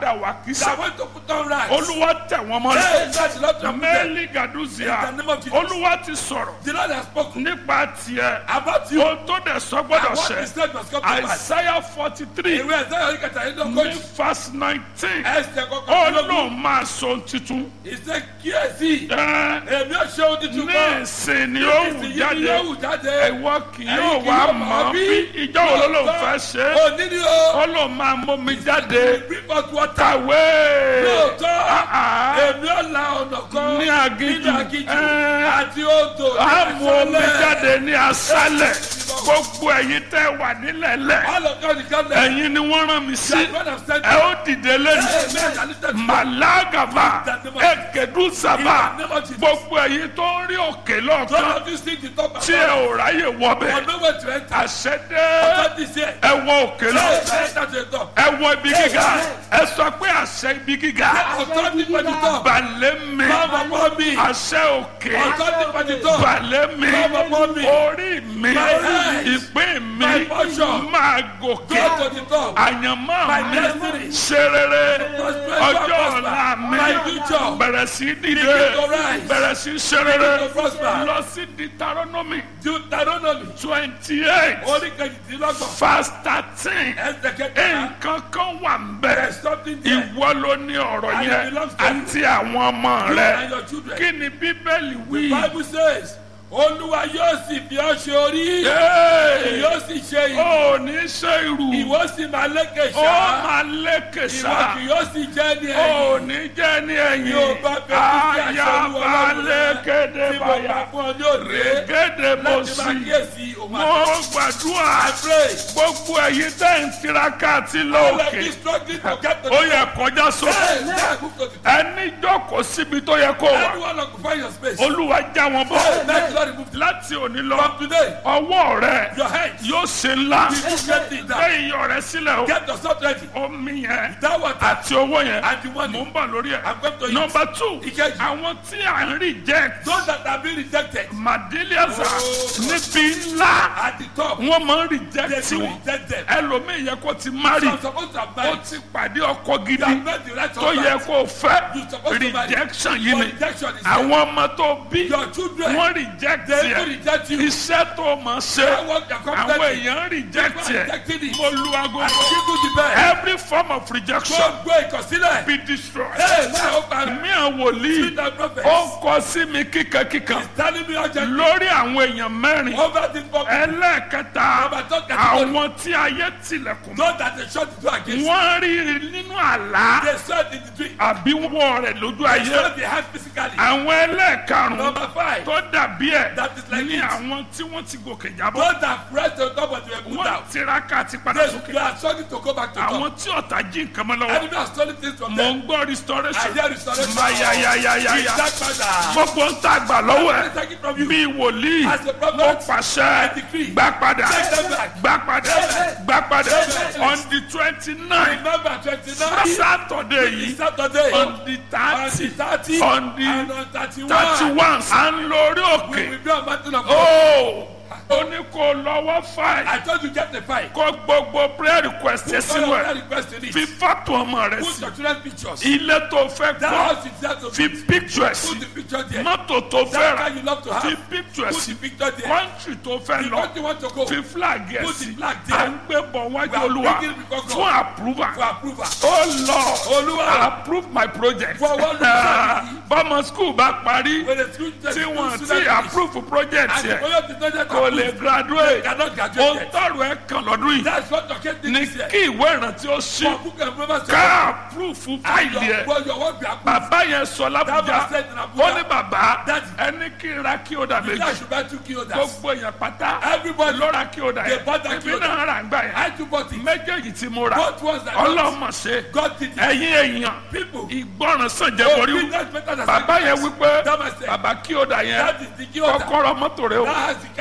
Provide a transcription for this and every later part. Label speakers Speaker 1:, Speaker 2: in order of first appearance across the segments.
Speaker 1: padà wà kísà
Speaker 2: that want to put on right.
Speaker 1: olúwa tẹ̀ wọ́n
Speaker 2: Hey,
Speaker 1: mọ́lẹ̀
Speaker 2: that's the Lord of
Speaker 1: mẹ́lì gàdúzìá
Speaker 2: In the name of Jesus.
Speaker 1: olúwa ti sọ̀rọ̀
Speaker 2: The Lord has spoken
Speaker 1: nípa tiẹ̀
Speaker 2: about you.
Speaker 1: ohun tó dẹ̀ sọ gbọ́dọ̀
Speaker 2: And what he
Speaker 1: ṣẹ
Speaker 2: said must come to pass.
Speaker 1: àìsáyà forty three
Speaker 2: Ìwé ẹ̀sẹ̀ yóò kẹta yìí ló
Speaker 1: ní
Speaker 2: kojú.
Speaker 1: verse nineteen
Speaker 2: Ẹsẹ̀
Speaker 1: ó
Speaker 2: kọ̀ọ̀kan ló kú.
Speaker 1: lóun máa sọ ohun titun
Speaker 2: Ìṣe kíyèsí.
Speaker 1: ẹ
Speaker 2: Èmi ò ṣe ohun tuntun
Speaker 1: ní
Speaker 2: kan.
Speaker 1: ìsìn ni ó wù
Speaker 2: Ìsìn yìí ni
Speaker 1: jáde
Speaker 2: yóò wù jáde.
Speaker 1: ìwọ kì
Speaker 2: Ẹ̀yin
Speaker 1: yóò
Speaker 2: kì
Speaker 1: wá
Speaker 2: yóò
Speaker 1: mọ̀
Speaker 2: mọ̀
Speaker 1: bí
Speaker 2: bí.
Speaker 1: ìjọ wo ló lóun fẹ́ ṣe é
Speaker 2: Òní ni o.
Speaker 1: ó lóun máa mómi jáde
Speaker 2: Bring forth water.
Speaker 1: kàwé
Speaker 2: Lóòótọ́.
Speaker 1: Ah, ah.
Speaker 2: Èmi ò la ọ̀nà kan.
Speaker 1: Ní aginjù.
Speaker 2: Nínú aginjù.
Speaker 1: Ẹ́.
Speaker 2: Àti odò. ní
Speaker 1: a mú omi
Speaker 2: aṣálẹ̀.
Speaker 1: jáde ní aṣálẹ̀ gbogbo ẹ̀yin tẹ́ wà nílẹ̀lẹ̀
Speaker 2: All of God is coming.
Speaker 1: ẹ̀yin ni wọ́n rán mi sí
Speaker 2: God has sent
Speaker 1: ẹ ó dìde lẹ́nu
Speaker 2: Amen. I lifted you.
Speaker 1: màlágàbà ẹ̀kẹ́dùsàbà
Speaker 2: In the name of Jesus.
Speaker 1: gbogbo ẹ̀yin tó ń rí òkè
Speaker 2: None
Speaker 1: lọ́ọ̀kan
Speaker 2: of you see the top of
Speaker 1: tí ẹ ò ráyè
Speaker 2: For
Speaker 1: wọbẹ̀
Speaker 2: nowhere to enter.
Speaker 1: àṣẹdé
Speaker 2: God is here.
Speaker 1: ẹ wọ òkè lọ
Speaker 2: Enter to the top.
Speaker 1: ẹ wọ ibi gíga ẹ sọ pé àṣẹ ibi gíga
Speaker 2: Authority for the top.
Speaker 1: balẹ̀ mi
Speaker 2: Come upon me.
Speaker 1: àṣẹ òkè
Speaker 2: Authority for the top.
Speaker 1: balẹ̀ mi
Speaker 2: Come upon me.
Speaker 1: orí mi
Speaker 2: My eyes.
Speaker 1: ìpín mi
Speaker 2: My portion.
Speaker 1: máa gòkè
Speaker 2: Go to the top.
Speaker 1: àyànmọ́
Speaker 2: My
Speaker 1: mi
Speaker 2: destiny.
Speaker 1: ṣe rere
Speaker 2: Prosper,
Speaker 1: ọjọ́
Speaker 2: prosper.
Speaker 1: ọ̀la mi
Speaker 2: My future.
Speaker 1: bẹ̀rẹ̀ sí dìde
Speaker 2: Begin to rise.
Speaker 1: bẹ̀rẹ̀ sí ṣe rere
Speaker 2: Begin to prosper.
Speaker 1: lọ sí Deuteronomy
Speaker 2: Deuteronomy.
Speaker 1: twenty eight
Speaker 2: Orí kejìdínlọ́gbọ̀n.
Speaker 1: verse thirteen
Speaker 2: Ẹsẹ̀ kẹta.
Speaker 1: nǹkan kan wà ń bẹ̀
Speaker 2: There's something there.
Speaker 1: ìwọ ló ní ọ̀rọ̀
Speaker 2: And it
Speaker 1: yẹn
Speaker 2: belongs to you.
Speaker 1: àti àwọn ọmọ
Speaker 2: You
Speaker 1: rẹ
Speaker 2: and your children.
Speaker 1: kí ni bíbélì wí.
Speaker 2: Bible says, Olúwa yóò sì fi ọ́ ṣe orí.
Speaker 1: Hey!
Speaker 2: Yóò sì ṣe ìlú.
Speaker 1: ó ní ṣe irú
Speaker 2: Ìwọ sì máa lékè
Speaker 1: ó
Speaker 2: ṣá.
Speaker 1: máa lékè
Speaker 2: Ìwọ
Speaker 1: sá
Speaker 2: kì yóò sì jẹ́ ní
Speaker 1: ó
Speaker 2: ẹ̀yìn.
Speaker 1: ní jẹ́ ní ẹ̀yìn
Speaker 2: Yóò bá fẹ́ kí sí àṣẹ Olúwa
Speaker 1: ayaba
Speaker 2: Ọlọ́run rẹ.
Speaker 1: lékéde
Speaker 2: Tí mo
Speaker 1: báyà
Speaker 2: bá fún ọ ní òde.
Speaker 1: régédé bó
Speaker 2: Láti máa
Speaker 1: sí
Speaker 2: kíyèsí òun
Speaker 1: mo
Speaker 2: àti
Speaker 1: gbàdúrà
Speaker 2: I pray.
Speaker 1: gbogbo ẹ̀yin tẹ́ ń tiraka àti
Speaker 2: All of
Speaker 1: lóòkè
Speaker 2: you struggling to get to
Speaker 1: ó
Speaker 2: the
Speaker 1: yẹ kọjá sókè
Speaker 2: Hey, now move to the top.
Speaker 1: ẹni jókòó síbi tó yẹ kó wà
Speaker 2: Everyone occupy your space.
Speaker 1: olúwa já wọn
Speaker 2: Hey,
Speaker 1: bọ́
Speaker 2: let the Lord remove the
Speaker 1: láti òní lọ
Speaker 2: From today,
Speaker 1: ọwọ́ rẹ
Speaker 2: your hands.
Speaker 1: yóò ṣe ńlá
Speaker 2: You do great things now.
Speaker 1: gbé iyọ̀ rẹ sílẹ̀ o
Speaker 2: Get yourself ready.
Speaker 1: omi yẹn
Speaker 2: That water
Speaker 1: àti owó yẹn
Speaker 2: and the
Speaker 1: mò
Speaker 2: money.
Speaker 1: ń bọ̀ lórí ẹ̀.
Speaker 2: I'm going to eat.
Speaker 1: nọmba two
Speaker 2: Ìkejì.
Speaker 1: àwọn tí à ń reject
Speaker 2: Those that have been rejected
Speaker 1: madeliaza
Speaker 2: Oh.
Speaker 1: níbi ńlá
Speaker 2: at the top,
Speaker 1: wọ́n máa ń
Speaker 2: they
Speaker 1: reject
Speaker 2: do
Speaker 1: wọn
Speaker 2: reject them.
Speaker 1: ẹlòmíì yẹ kó ti
Speaker 2: So
Speaker 1: marry
Speaker 2: I'm supposed to have
Speaker 1: ó
Speaker 2: married.
Speaker 1: ti pàdé ọkọ gidi
Speaker 2: You have met the right
Speaker 1: tó yẹ
Speaker 2: husband.
Speaker 1: kó fẹ́
Speaker 2: You supposed to marry.
Speaker 1: rejection yìí
Speaker 2: But
Speaker 1: ni
Speaker 2: rejection is there.
Speaker 1: àwọn ọmọ tó bí
Speaker 2: Your children,
Speaker 1: wọ́n reject
Speaker 2: they even
Speaker 1: yẹ
Speaker 2: reject you.
Speaker 1: iṣẹ́ tó máa ṣe
Speaker 2: That work you're
Speaker 1: àwọn
Speaker 2: competent in.
Speaker 1: èèyàn reject
Speaker 2: People
Speaker 1: yẹ
Speaker 2: rejected it.
Speaker 1: mo lu aago
Speaker 2: And give you the best.
Speaker 1: every form of rejection
Speaker 2: Gbogbo ìkọsílẹ̀.
Speaker 1: be destroyed.
Speaker 2: Hey, now open.
Speaker 1: mi à wòlíì
Speaker 2: Speak the prophet.
Speaker 1: ó kọ sí mi kíkankíkan
Speaker 2: Telling me urgently.
Speaker 1: lórí àwọn èèyàn mẹ́rin
Speaker 2: Over this public.
Speaker 1: ẹlẹ́ẹ̀kẹta
Speaker 2: Number two category.
Speaker 1: àwọn tí ayé tilẹ̀kùn mọ́
Speaker 2: Those that they shut the door against.
Speaker 1: wọ́n rí nínú àlá
Speaker 2: They saw it in the dream.
Speaker 1: àbí wọ́n rẹ̀ lójú
Speaker 2: They
Speaker 1: ayé
Speaker 2: saw the hand physically.
Speaker 1: àwọn ẹlẹ́ẹ̀karùn-ún
Speaker 2: Number five.
Speaker 1: tó dàbí ẹ̀
Speaker 2: That is like
Speaker 1: ní
Speaker 2: it.
Speaker 1: àwọn tí wọ́n ti gòkè jábọ́
Speaker 2: Those that pressed on top of the put
Speaker 1: wọ́n
Speaker 2: out.
Speaker 1: tiraka àti padà
Speaker 2: They,
Speaker 1: sókè
Speaker 2: they are struggling to go back to
Speaker 1: àwọn
Speaker 2: top.
Speaker 1: tí ọ̀tá jí nǹkan mọ́ lọ́wọ́
Speaker 2: Enemy are stealing things from
Speaker 1: mò
Speaker 2: them.
Speaker 1: ń gbọ́ restoration
Speaker 2: I hear restoration.
Speaker 1: mayayayaya
Speaker 2: Ìdápadà.
Speaker 1: gbogbo ń tà gbà lọ́wọ́ ẹ̀
Speaker 2: Take it from you.
Speaker 1: bí wòlíì
Speaker 2: As a prophet,
Speaker 1: mo pàṣẹ
Speaker 2: I decree.
Speaker 1: gbà padà
Speaker 2: Take them back.
Speaker 1: gbà padà
Speaker 2: Amen.
Speaker 1: gbà padà
Speaker 2: Amen.
Speaker 1: on the twenty nine
Speaker 2: Remember twenty-nine.
Speaker 1: saturday yìí
Speaker 2: Saturday.
Speaker 1: on the
Speaker 2: On the
Speaker 1: thirty
Speaker 2: thirty.
Speaker 1: on the
Speaker 2: And on thirty-one.
Speaker 1: thirty one à ń lórí
Speaker 2: We
Speaker 1: òkè
Speaker 2: will be on mountain of God.
Speaker 1: ó ó ní kó lọ́wọ́ fáì
Speaker 2: I told you get the fight.
Speaker 1: kó gbogbo prayer request ẹ
Speaker 2: All
Speaker 1: sínú
Speaker 2: of
Speaker 1: ẹ̀
Speaker 2: that request in
Speaker 1: fi
Speaker 2: it.
Speaker 1: fọ́tò ọmọ rẹ
Speaker 2: Put
Speaker 1: sí
Speaker 2: your children's pictures.
Speaker 1: ilé tó fẹ́
Speaker 2: That
Speaker 1: kọ́
Speaker 2: house is there to
Speaker 1: fi
Speaker 2: be.
Speaker 1: picture ẹ̀
Speaker 2: Put
Speaker 1: sí
Speaker 2: the picture there.
Speaker 1: mọ́tò tó fẹ́
Speaker 2: That
Speaker 1: rà
Speaker 2: car you love to
Speaker 1: fi
Speaker 2: have.
Speaker 1: picture ẹ̀
Speaker 2: Put
Speaker 1: sí
Speaker 2: the picture there.
Speaker 1: kọ́ńtì tó fẹ́
Speaker 2: The
Speaker 1: lọ
Speaker 2: country you want to go.
Speaker 1: fi flag ẹ̀
Speaker 2: Put
Speaker 1: sí
Speaker 2: the flag
Speaker 1: à
Speaker 2: there.
Speaker 1: ń gbé bọ̀ wájú
Speaker 2: We are
Speaker 1: olúwa
Speaker 2: bringing it before God.
Speaker 1: fún approval
Speaker 2: For approval.
Speaker 1: ó lọ
Speaker 2: Olúwa.
Speaker 1: approve my project
Speaker 2: For what reason?
Speaker 1: bọ́mọ school bá parí
Speaker 2: When the school
Speaker 1: tí wọ́n
Speaker 2: student
Speaker 1: ti
Speaker 2: finish,
Speaker 1: approve project
Speaker 2: And the
Speaker 1: yẹ
Speaker 2: project is not yet
Speaker 1: kò lè
Speaker 2: approved.
Speaker 1: graduate
Speaker 2: Cannot
Speaker 1: ó
Speaker 2: graduate yet.
Speaker 1: tọrọ ẹ kàn lọ́dún yìí
Speaker 2: That's what your kid did
Speaker 1: ní
Speaker 2: this year.
Speaker 1: kí ìwé ìrántí ó ṣí
Speaker 2: For book and remember
Speaker 1: ká approve fún
Speaker 2: And
Speaker 1: fáìlì
Speaker 2: your,
Speaker 1: ẹ
Speaker 2: well, your work be approved.
Speaker 1: bàbá yẹn sọ
Speaker 2: That
Speaker 1: lábújá
Speaker 2: was said in
Speaker 1: ó
Speaker 2: Abuja.
Speaker 1: ní bàbá
Speaker 2: That-
Speaker 1: ẹni kí n ra kí ó dà
Speaker 2: That
Speaker 1: méjì
Speaker 2: should buy two kilos.
Speaker 1: gbogbo èèyàn pátá
Speaker 2: Everybody
Speaker 1: ló ra kí ó dà
Speaker 2: They
Speaker 1: yẹn
Speaker 2: bought that
Speaker 1: èmi
Speaker 2: kí ó dà.
Speaker 1: náà rà ń gbà yẹn
Speaker 2: I too bought it.
Speaker 1: méjèèjì tí mo rà
Speaker 2: Both ones that got
Speaker 1: ọlọ́mọ ṣe
Speaker 2: God did it.
Speaker 1: ẹ̀yin èèyàn
Speaker 2: People.
Speaker 1: ìgbọràn sàn jẹ́
Speaker 2: Oh,
Speaker 1: borí
Speaker 2: business better than
Speaker 1: bàbá yẹn
Speaker 2: sacrifice.
Speaker 1: wípé
Speaker 2: That was said.
Speaker 1: bàbá kí ó dà yẹn
Speaker 2: That is the key order.
Speaker 1: kọ́kọ́rọ́ mọ́tò rẹ o
Speaker 2: That has the car key.
Speaker 1: ẹlòmíì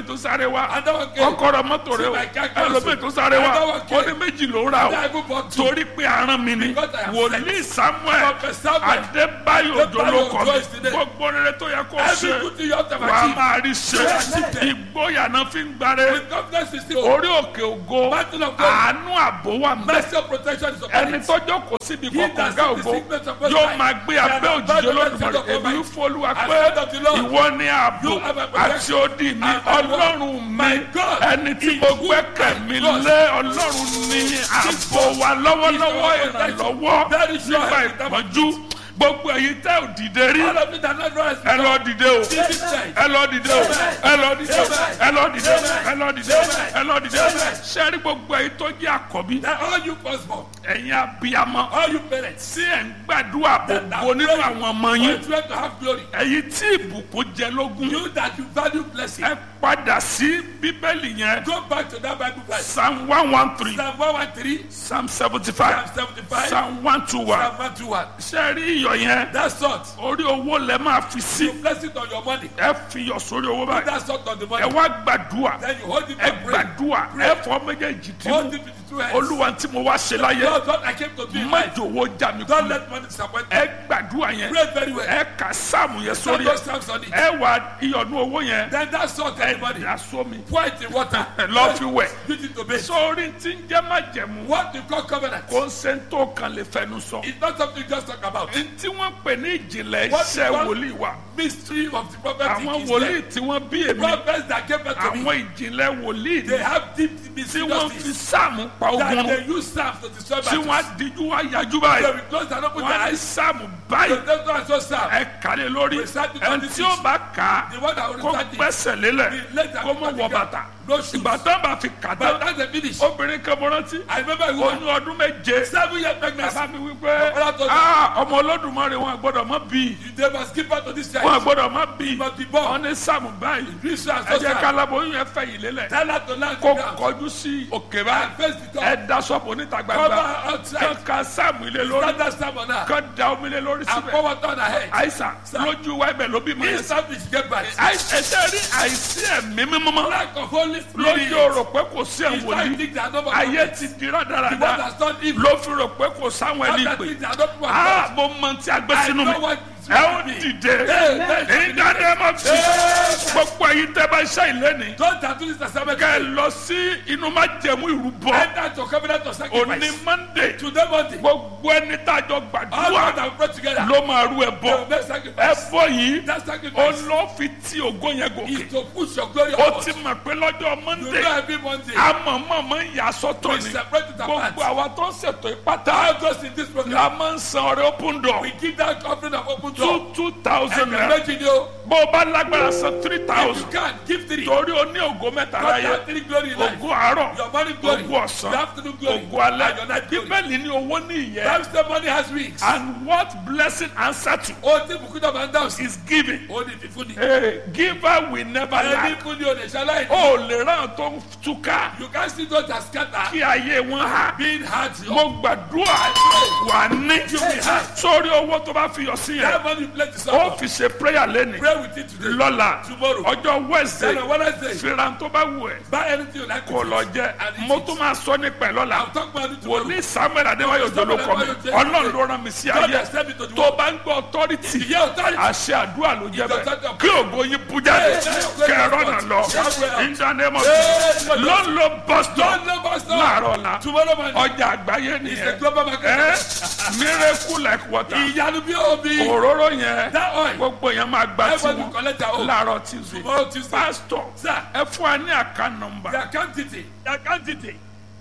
Speaker 1: tó sáré wá
Speaker 2: Another one came.
Speaker 1: kọ́kọ́rọ́ mọ́tò rẹ o
Speaker 2: See my car cancel.
Speaker 1: ẹlòmíì tó sáré wá
Speaker 2: Another one
Speaker 1: ó
Speaker 2: came.
Speaker 1: ní méjì ló ń ra o
Speaker 2: Then I go for two.
Speaker 1: torí pé aràn mi ni
Speaker 2: Because I am
Speaker 1: wòlíì samuel
Speaker 2: Prophet Samuel.
Speaker 1: adébáyò
Speaker 2: Adébáyò
Speaker 1: jolókọ
Speaker 2: Òjó is today.
Speaker 1: gbogbo rere tó yẹ kó
Speaker 2: Every
Speaker 1: ṣe
Speaker 2: good thing you have to
Speaker 1: wà á
Speaker 2: achieve.
Speaker 1: máa rí ṣe
Speaker 2: Yes.
Speaker 1: ìgboyà náà fi ń gbáre
Speaker 2: With confidence is still.
Speaker 1: orí òkè ògo
Speaker 2: Mountain of God.
Speaker 1: àánú àbò wà mẹ́
Speaker 2: Mercy of protection is upon
Speaker 1: ẹni
Speaker 2: it.
Speaker 1: tọ́jọ́ kò síbi
Speaker 2: He
Speaker 1: kọ̀ọ̀kan
Speaker 2: that
Speaker 1: gá
Speaker 2: sees the
Speaker 1: ògo
Speaker 2: sickness of Most
Speaker 1: yóò
Speaker 2: High
Speaker 1: máa gbé
Speaker 2: shall
Speaker 1: abẹ́
Speaker 2: abide
Speaker 1: òjijì
Speaker 2: under the
Speaker 1: olódùmarè
Speaker 2: shadow of
Speaker 1: èmi
Speaker 2: Almighty.
Speaker 1: ń fọlúwa
Speaker 2: I
Speaker 1: pé
Speaker 2: said unto the Lord,
Speaker 1: ìwọ ni ààbò
Speaker 2: You have a protection.
Speaker 1: àti odi mi
Speaker 2: And my God,
Speaker 1: ọlọ́run mi
Speaker 2: my God,
Speaker 1: ẹni tí
Speaker 2: in
Speaker 1: mo
Speaker 2: whom
Speaker 1: gbẹ́kẹ̀
Speaker 2: I
Speaker 1: mi
Speaker 2: trust.
Speaker 1: lé ọlọ́run ní ààbò wa lọ́wọ́lọ́wọ́
Speaker 2: He is our
Speaker 1: ìrànlọ́wọ́
Speaker 2: protection. Very sure
Speaker 1: nígbà
Speaker 2: I will
Speaker 1: ìpọ́njú gbogbo èyí tẹ́ ò dìde rí
Speaker 2: All of it are not rise.
Speaker 1: ẹ lọ dìde o
Speaker 2: This time.
Speaker 1: ẹ lọ dìde o ẹ lọ dìde o ẹ lọ dìde o ẹ lọ dìde o ẹ lọ dìde o sẹ́rí gbogbo èyí tó jẹ́ àkọ́bí
Speaker 2: That all you firstborn,
Speaker 1: ẹ̀yin abiyamọ
Speaker 2: all you parents,
Speaker 1: tí ẹ̀ ń gbàdúrà gbogbo nínú àwọn ọmọ
Speaker 2: you
Speaker 1: yín
Speaker 2: try to have glory.
Speaker 1: ẹ̀yin tí ìbùkún jẹ lógún
Speaker 2: You that you value blessing,
Speaker 1: ẹ padà sí bíbélì yẹn
Speaker 2: go back to that Bible verse.
Speaker 1: psalm one one three
Speaker 2: Psalm 113,
Speaker 1: psalm seventy
Speaker 2: Psalm
Speaker 1: five
Speaker 2: 75,
Speaker 1: psalm one two one
Speaker 2: Psalm 121.
Speaker 1: ṣe rí iyọ̀ yẹn
Speaker 2: That salt,
Speaker 1: orí owó lẹ máa fi sí
Speaker 2: you place it on your money.
Speaker 1: ẹ fi iyọ̀ sórí owó
Speaker 2: Put
Speaker 1: báyìí
Speaker 2: that salt on the
Speaker 1: ẹ
Speaker 2: money.
Speaker 1: wá gbàdúrà
Speaker 2: Then you hold it
Speaker 1: ẹ
Speaker 2: and pray.
Speaker 1: gbàdúrà ẹ fọ méjèèjì tí
Speaker 2: Hold
Speaker 1: mo
Speaker 2: it with the two hands.
Speaker 1: olúwa tí mo wá ṣe láyé
Speaker 2: Lord, what I came to do in life.
Speaker 1: májò owó já mi
Speaker 2: Don't
Speaker 1: kulẹ̀
Speaker 2: let money disappoint you.
Speaker 1: ẹ gbàdúrà yẹn
Speaker 2: Pray very well.
Speaker 1: ẹ kà sáàmù yẹn
Speaker 2: Start
Speaker 1: sórí
Speaker 2: those
Speaker 1: ẹ
Speaker 2: psalms on it.
Speaker 1: ẹ wà iyọ̀nù owó yẹn
Speaker 2: Then that salt on
Speaker 1: ẹ
Speaker 2: the money.
Speaker 1: dà sómi
Speaker 2: Pour it in water.
Speaker 1: ẹ lọ́ fi wẹ̀
Speaker 2: Use it to bathe.
Speaker 1: sórí tí ń jẹ́ májẹ̀mú
Speaker 2: What you call covenant
Speaker 1: kò ń ṣe tó kan lè fẹnu sọ
Speaker 2: is not something you just talk about.
Speaker 1: tí wọ́n pè ní ìjìnlẹ̀
Speaker 2: What
Speaker 1: iṣẹ́
Speaker 2: you call-
Speaker 1: wòlíì wa
Speaker 2: Mystery of the prophet
Speaker 1: àwọn
Speaker 2: is
Speaker 1: wòlíì
Speaker 2: there.
Speaker 1: tí wọ́n bí èmi
Speaker 2: Prophets that gave birth to me,
Speaker 1: àwọn ìjìnlẹ̀ wòlíì
Speaker 2: they
Speaker 1: ni
Speaker 2: have deep
Speaker 1: tí
Speaker 2: mystery
Speaker 1: wọ́n fi
Speaker 2: justice
Speaker 1: sáàmù pa
Speaker 2: that
Speaker 1: ogun
Speaker 2: they use psalms to destroy
Speaker 1: tí wọ́n
Speaker 2: battles.
Speaker 1: á díjú wá yájú
Speaker 2: They
Speaker 1: báyìí
Speaker 2: will close and open their
Speaker 1: wọ́n á ní
Speaker 2: eyes.
Speaker 1: sáàmù
Speaker 2: So
Speaker 1: báyìí
Speaker 2: that's why I saw psalm.
Speaker 1: ẹ kàlẹ́ lórí
Speaker 2: Recite it
Speaker 1: ẹni
Speaker 2: on the
Speaker 1: tí ó
Speaker 2: feet.
Speaker 1: bá kà á
Speaker 2: The one that will
Speaker 1: kó
Speaker 2: recite it.
Speaker 1: gbẹ́sẹ̀ lélẹ̀
Speaker 2: The legs that
Speaker 1: kó
Speaker 2: will
Speaker 1: mọ̀
Speaker 2: touch
Speaker 1: wọ
Speaker 2: the ground.
Speaker 1: bàtà
Speaker 2: No shoes.
Speaker 1: ìgbà tán bá fi kà
Speaker 2: But
Speaker 1: tán
Speaker 2: that's the finish.
Speaker 1: obìnrin kan mo rántí
Speaker 2: I remember a woman,
Speaker 1: oyún ọdún méje
Speaker 2: seven years pregnancy.
Speaker 1: bàbá mi wí pé
Speaker 2: Ọlọ́run tó dé.
Speaker 1: "Ah, ọmọ olódùmarè wọn gbọ́dọ̀ má bí
Speaker 2: They must give birth to this
Speaker 1: wọn
Speaker 2: child.
Speaker 1: gbọ́dọ̀ má bí
Speaker 2: must be born.
Speaker 1: wọn ní sáàmù báyìí
Speaker 2: This child
Speaker 1: ẹ
Speaker 2: so
Speaker 1: jẹ́
Speaker 2: sad.
Speaker 1: kálábọ̀ oyún yẹn fẹ́ yìí lélẹ̀
Speaker 2: Tell her to land
Speaker 1: kó
Speaker 2: down.
Speaker 1: kọjú sí òkè
Speaker 2: And
Speaker 1: báyìí
Speaker 2: face the
Speaker 1: ẹ
Speaker 2: door.
Speaker 1: da sọ́ọ̀bù níta
Speaker 2: Cover
Speaker 1: gbangba
Speaker 2: outside.
Speaker 1: kán ka sáàmù ilé lórí
Speaker 2: Stand that stamp on her.
Speaker 1: kán da omi lé lórí
Speaker 2: And
Speaker 1: síbẹ̀
Speaker 2: pour water on her head.
Speaker 1: àìsàn lójú wa ibẹ̀ ló bí mọ̀ yẹn
Speaker 2: This time she get back.
Speaker 1: ẹsẹ̀ rí àìsí ẹ̀mí mímọ́
Speaker 2: Lack of Holy
Speaker 1: lójú
Speaker 2: Spirit.
Speaker 1: rò pé kò sí
Speaker 2: It's
Speaker 1: ẹ̀wọ̀n
Speaker 2: why
Speaker 1: ní
Speaker 2: things are not
Speaker 1: ayé
Speaker 2: about
Speaker 1: ti di
Speaker 2: The one
Speaker 1: rádaràda
Speaker 2: that's done evil.
Speaker 1: ló fi rò pé kò sáwọn ẹni
Speaker 2: Other
Speaker 1: pè
Speaker 2: things are not about
Speaker 1: á mo mọ tí a gbé
Speaker 2: I
Speaker 1: sínú
Speaker 2: know
Speaker 1: mi
Speaker 2: what
Speaker 1: ẹ ó dìde ìdáná ẹ má fi gbogbo ẹ̀yin tẹ́ bá ṣe ìléni
Speaker 2: Don't tattoo this assignment.
Speaker 1: kẹ́ ẹ lọ sí inú má jẹ̀mú ìrúbọ
Speaker 2: Enter to covenant of
Speaker 1: òní
Speaker 2: sacrifice.
Speaker 1: monday
Speaker 2: Today Monday.
Speaker 1: gbogbo ẹni tá a jọ
Speaker 2: All
Speaker 1: gbàdúrà
Speaker 2: God have pray together.
Speaker 1: ló máa rú ẹ
Speaker 2: They will
Speaker 1: bọ
Speaker 2: make
Speaker 1: ẹ
Speaker 2: sacrifice.
Speaker 1: bọ yìí
Speaker 2: That
Speaker 1: ó
Speaker 2: sacrifice
Speaker 1: lọ fi tí ògo yẹn gòkè
Speaker 2: is to push your glory
Speaker 1: ó
Speaker 2: upward.
Speaker 1: ti mọ̀ pé lọ́jọ́
Speaker 2: You
Speaker 1: monday
Speaker 2: know every Monday.
Speaker 1: amọ̀mọ̀mọ̀ ń yà sọ́tọ̀
Speaker 2: We
Speaker 1: ni
Speaker 2: separate it apart.
Speaker 1: gbogbo àwa tó ń ṣètò ìpátá
Speaker 2: All those in this program.
Speaker 1: la máa ń san ọrẹ open door
Speaker 2: We give that offering of open door.
Speaker 1: two two thousand
Speaker 2: And
Speaker 1: naira
Speaker 2: imagine you.
Speaker 1: bó o bá lágbára san three
Speaker 2: If you
Speaker 1: thousand
Speaker 2: can, give three.
Speaker 1: torí o ní ògo mẹ́ta
Speaker 2: God
Speaker 1: láyé
Speaker 2: has three glory in life.
Speaker 1: ògo àárọ̀
Speaker 2: Your morning glory.
Speaker 1: ògo ọ̀sán
Speaker 2: Your afternoon glory.
Speaker 1: ògo alẹ́
Speaker 2: And your night glory.
Speaker 1: bíbélì ní owó ní ìyẹn
Speaker 2: Times the money has wings.
Speaker 1: and what blessing answer to
Speaker 2: Ó ti bùkún náà máa ń dáhùn sí.
Speaker 1: is giving
Speaker 2: Ó ní fífún ni.
Speaker 1: hey, giver will never
Speaker 2: Ẹni
Speaker 1: lack
Speaker 2: fún ni o lè ṣaláì ní.
Speaker 1: o lè ràn tó ń túká
Speaker 2: You can see those that scatter.
Speaker 1: kí ayé wọn há
Speaker 2: Being hard.
Speaker 1: mo gbàdúrà wà ní sórí owó tó bá fi yọ sí
Speaker 2: That
Speaker 1: yẹn
Speaker 2: money you pledge to
Speaker 1: ó
Speaker 2: someone.
Speaker 1: fi ṣe prayer lẹ́nìí
Speaker 2: Pray with it today.
Speaker 1: lọ́la
Speaker 2: Tomorrow.
Speaker 1: ọjọ́ wednesday
Speaker 2: Then on Wednesday.
Speaker 1: fìràn tó bá wù ẹ́
Speaker 2: Buy anything you like.
Speaker 1: kò
Speaker 2: with
Speaker 1: lọ
Speaker 2: it.
Speaker 1: jẹ́
Speaker 2: And eat
Speaker 1: mo
Speaker 2: it.
Speaker 1: tún máa sọ nípa ẹ̀ lọ́la
Speaker 2: I'll talk about it tomorrow.
Speaker 1: wòlíì samuel adéwáyò jọ ló kọ mi ọlọ́run ló rán mi sí
Speaker 2: God
Speaker 1: ayé
Speaker 2: has sent me to the
Speaker 1: tó
Speaker 2: world.
Speaker 1: bá ń gbọ́ authority
Speaker 2: Ìyá authority.
Speaker 1: àṣẹ àdúrà ló jẹ́ bẹ́ẹ̀
Speaker 2: Ìjọba-
Speaker 1: kí ògo yín bú jáde kẹrọ náà lọ ìdánimọ̀ ló ń lo boston
Speaker 2: Don't know us now.
Speaker 1: láàárọ̀ la
Speaker 2: Tomorrow morning.
Speaker 1: ọjà àgbáyé
Speaker 2: It's a
Speaker 1: nìyẹn
Speaker 2: global market.
Speaker 1: ẹ miracle like water
Speaker 2: Ìyanu bí omi.
Speaker 1: òróró yẹn
Speaker 2: That oil.
Speaker 1: gbogbo yẹn máa gba
Speaker 2: Everybody
Speaker 1: tiwọn
Speaker 2: collect their own.
Speaker 1: láàárọ̀ tuesday
Speaker 2: Tomorrow Tuesday.
Speaker 1: pastor
Speaker 2: Sir.
Speaker 1: ẹ fún wa ní àká nọmba
Speaker 2: The account detail. The account detail.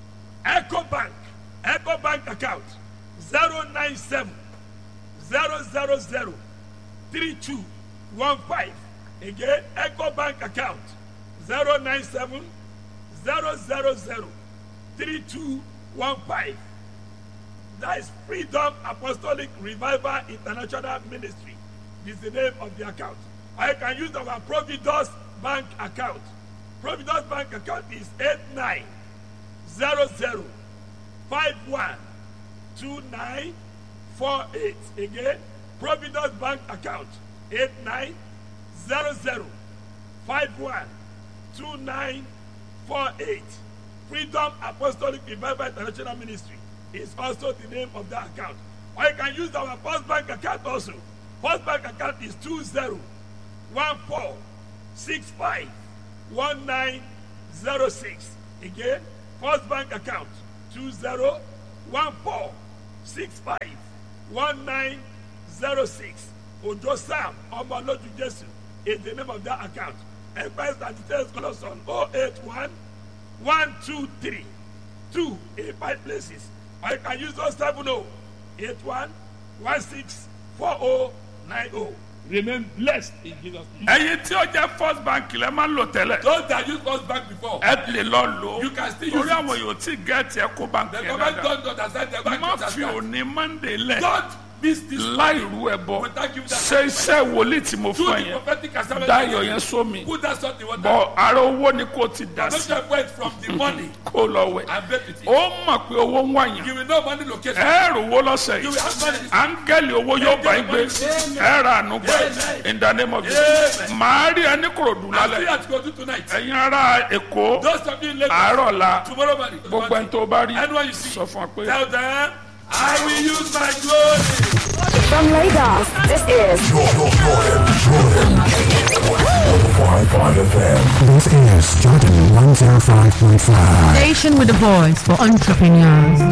Speaker 2: Echo Bank. Echo Bank account. Zero nine seven zero zero zero three two one five. Again, Echo Bank account. Zero nine seven zero zero zero three two one five. That is Freedom Apostolic Revival International Ministry. This is the name of the account. I can use our Providus Bank account. Providus Bank account is 8900512948. Again, Providus Bank account two nine four eight freedom apostolic revival international ministry is also the name of that account or you can use our first bank account also first bank account is two zero one four six five one nine zero six again first bank account two zero one four six five one nine zero six ojo sam ọmọlójú jésù is the name of that account express and details call us on oh eight one one two three two in five places or you can use those seven oh eight one one six four oh nine oh remain blessed in jesus name.
Speaker 1: ẹyin tí ó jẹ́ first bank lẹ́ máa ń lò tẹ́lẹ̀
Speaker 2: those that use first bank before
Speaker 1: ẹ lè lọ lò ó
Speaker 2: You can still
Speaker 1: torí
Speaker 2: use it.
Speaker 1: àwọn yóò tí gẹ̀ẹ́tì ẹ kó bank
Speaker 2: the
Speaker 1: yẹn
Speaker 2: government
Speaker 1: dáadáa
Speaker 2: don't understand the bank
Speaker 1: má
Speaker 2: don't
Speaker 1: fi
Speaker 2: understand
Speaker 1: òní monday lẹ̀
Speaker 2: don't miss this
Speaker 1: láì rú ẹ bọ
Speaker 2: Without giving that
Speaker 1: ṣe iṣẹ́ wòlíì tí mo
Speaker 2: do
Speaker 1: fún ẹ
Speaker 2: the
Speaker 1: yẹn
Speaker 2: prophetic assignment
Speaker 1: dáyọ̀ yẹn sómi
Speaker 2: put that salt in water
Speaker 1: bọ ara owó ni kò ti dà
Speaker 2: don't
Speaker 1: sí
Speaker 2: just wait from the money
Speaker 1: kó lọ wẹ̀
Speaker 2: and bet with it
Speaker 1: ó mọ̀ pé owó ń wáyàn
Speaker 2: you will know money location
Speaker 1: ẹ rò owó lọ́sẹ̀
Speaker 2: you
Speaker 1: yìí
Speaker 2: will have money
Speaker 1: áńgẹ́lì owó yóò bá yín gbé ẹ ra àánú gbà in the name of Jesus màá rí ẹni kòròdú
Speaker 2: I see
Speaker 1: lálẹ́
Speaker 2: that go do tonight
Speaker 1: ẹ̀yin ará èkó
Speaker 2: those of you in Lagos
Speaker 1: àárọ̀ la
Speaker 2: tomorrow morning
Speaker 1: gbogbo ẹni tó bá rí
Speaker 2: anyone you see
Speaker 1: sọ fún wa pé.
Speaker 2: tell them I will use my glory.
Speaker 3: From Lagos, this is
Speaker 4: Jordan, Jordan, Jordan. 105.5 FM.
Speaker 5: This is Jordan 105.5.
Speaker 6: Station with a voice for entrepreneurs.